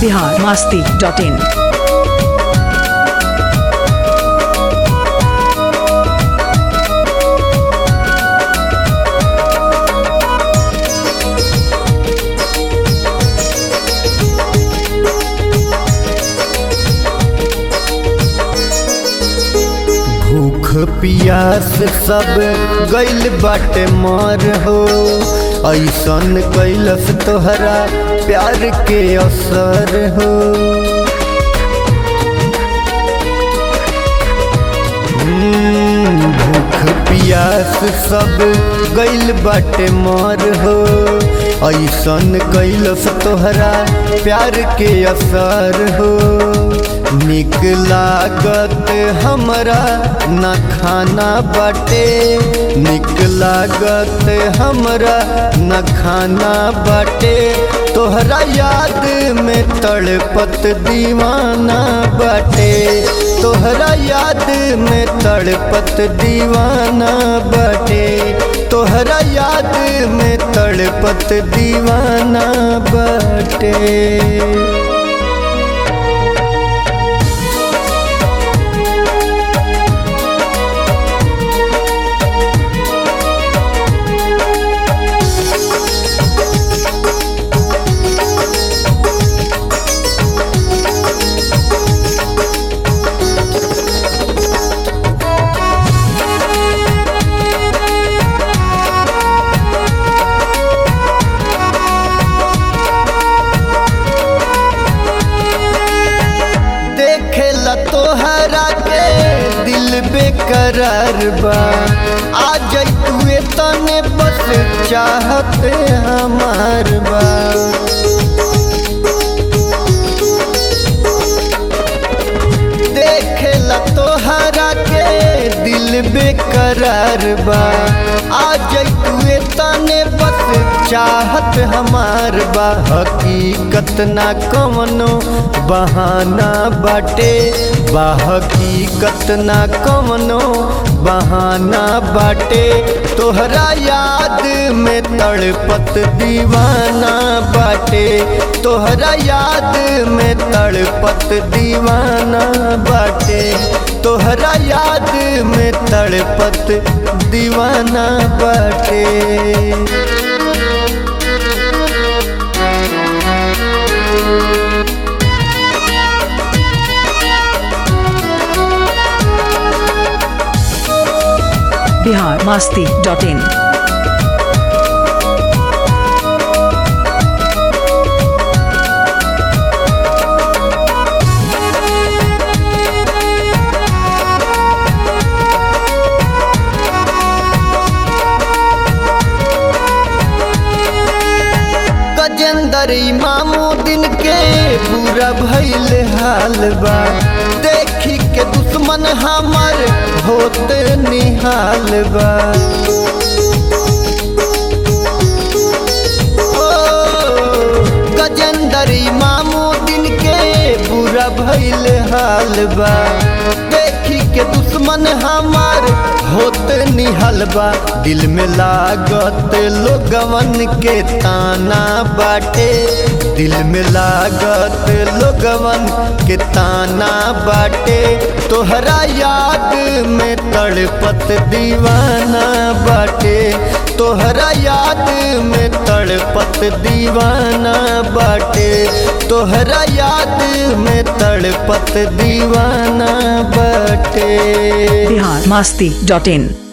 Bihar Masti dot इन भूख पियास सब गइल बाटे मर हो ऐसन कैलस तोहरा प्यार के असर हो हम्म, भूख पियास सब गइल बाटे मर हो ऐसन कैलस तोहरा प्यार के असर हो निक लागत हमरा न खाना बाटे निक लागत हमरा न खाना बाटे तोहरा याद में तड़पत दीवाना बाटे तोहरा याद में तड़पत दीवाना बाटे तोहरा याद में तड़पत दीवाना बाटे देखेला तोहरा के दिल बेकरार बा आ जैतुए तने बस चाहते हमार बा देखेला तोहरा के दिल बेकरार बा आ जैतुए तने बस चाहत हमार बा हकीकत ना कवनो बहाना बाटे बा हकीकत ना कवनो बहाना बाटे तोहरा याद में तड़पत दीवाना बाटे तोहरा याद में तड़पत दीवाना बाटे तोहरा याद में तड़पत दीवाना बाटे बिहार मास्ती डॉट इन गजेंद्र इमामुद्दीन के पूरा भइल हाल बा देखी के दुश्मन हमर होत निहाल बा ओ, गजेंद्र इमामुद्दीन के पूरा भइल हाल बा देखी के दुश्मन हमार होत निहल बा दिल में लागत लोगवन के ताना बाटे दिल में लागत लोगवन के ताना बाटे तोहरा याद में तड़पत दीवाना बाटे तोहरा याद में तड़पत दीवाना बाटे तोहरा याद में तड़पत दीवाना बाटे बिहार मास्ती डॉट इन